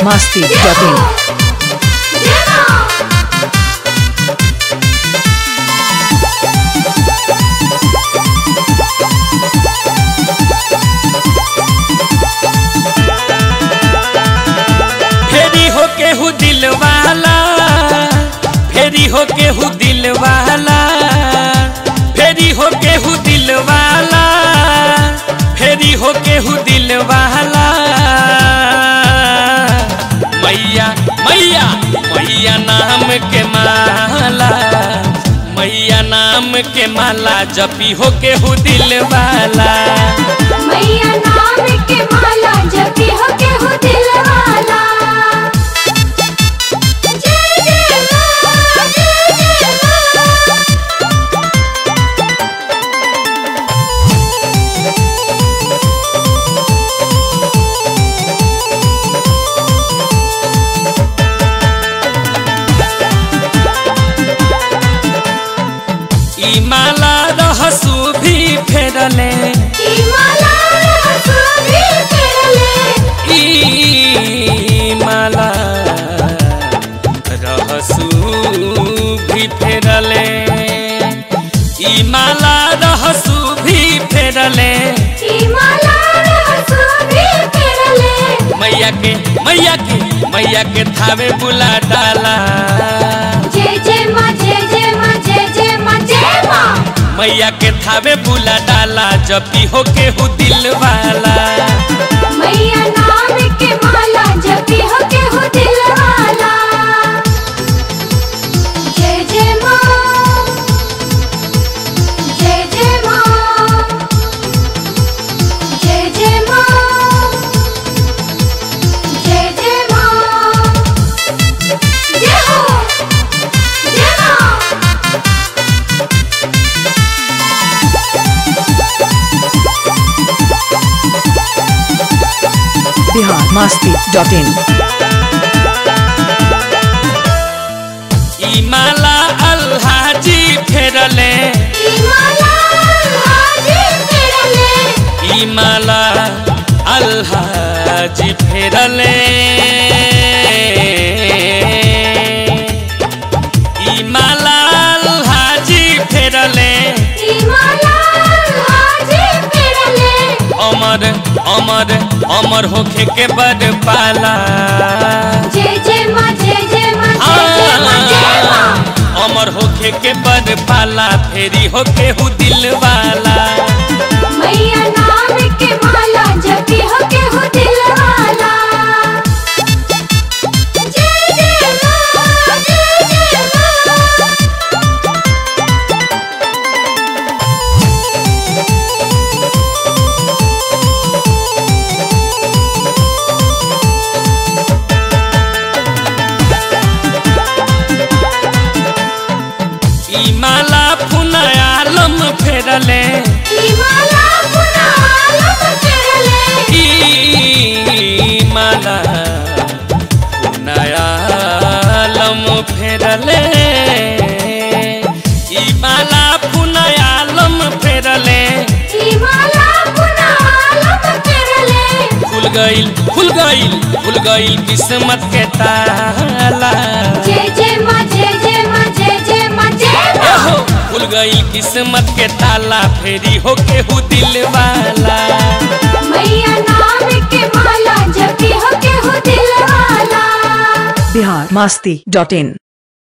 biharmasti.in फेरी हो के हु दिल वाला फेरी हो के हु दिल वाला फेरी हो के हु दिल वाला फेरी हो के हु दिल वाला मैया मैया मैया नाम के माला मैया नाम के माला जपी हो के हु दिल वाला मैया नाम के माला जपी हो के हो दिल वाला जय जय माँ जय जय माँ ई माला रहसू भी फेरले ई माला सुभी फेरले ई माला रहसू भी फेरले ई माला रहसू भी फेरले ई माला सुभी फेरले मैया के मैया के मैया के थावे बुला डाला जय जय माँ जय जय माँ जय जय माँ जय माँ मैया के थावे बुला डाला जब भी हो के हु दिल वाला मैया नाम के माला जपी हो के हो दिल वाला जय जय माँ जय जय माँ जय जय माँ जय जय माँ जय हो जय माँ biharmasti.in ई माला अल्हाजी फेरले ई माला हाजी फेरले ई माला अल्हाजी फेरले ई माला अल्हाजी फेरले ई माला हाजी फेरले अमर अमर अमर होखे के बड़ पाला जय जय माँ जय जय माँ जय जय माँ जय माँ अमर होखे के बड़ पाला फेरी होके हु दिल वाला मैया नाम के माला जपी हो के हो दिल वाला जय जय माँ जय जय माँ ई माला फुनायालम फेरले ई माला पुना आलम फेरले ई माला फुनायालम फेरले ई माला फुनायालम फेरले ई माला पुना आलम फेरले खुल गईल खुल गईल खुल गईल किस्मत के ताला जय जय माँ जय जय माँ जय जय माँ जय माँ एहो खुल गईल किस्मत के ताला फेरी होके हु दिल वाला मैया नाम के माला जपी हो के हो दिल वाला biharmasti.in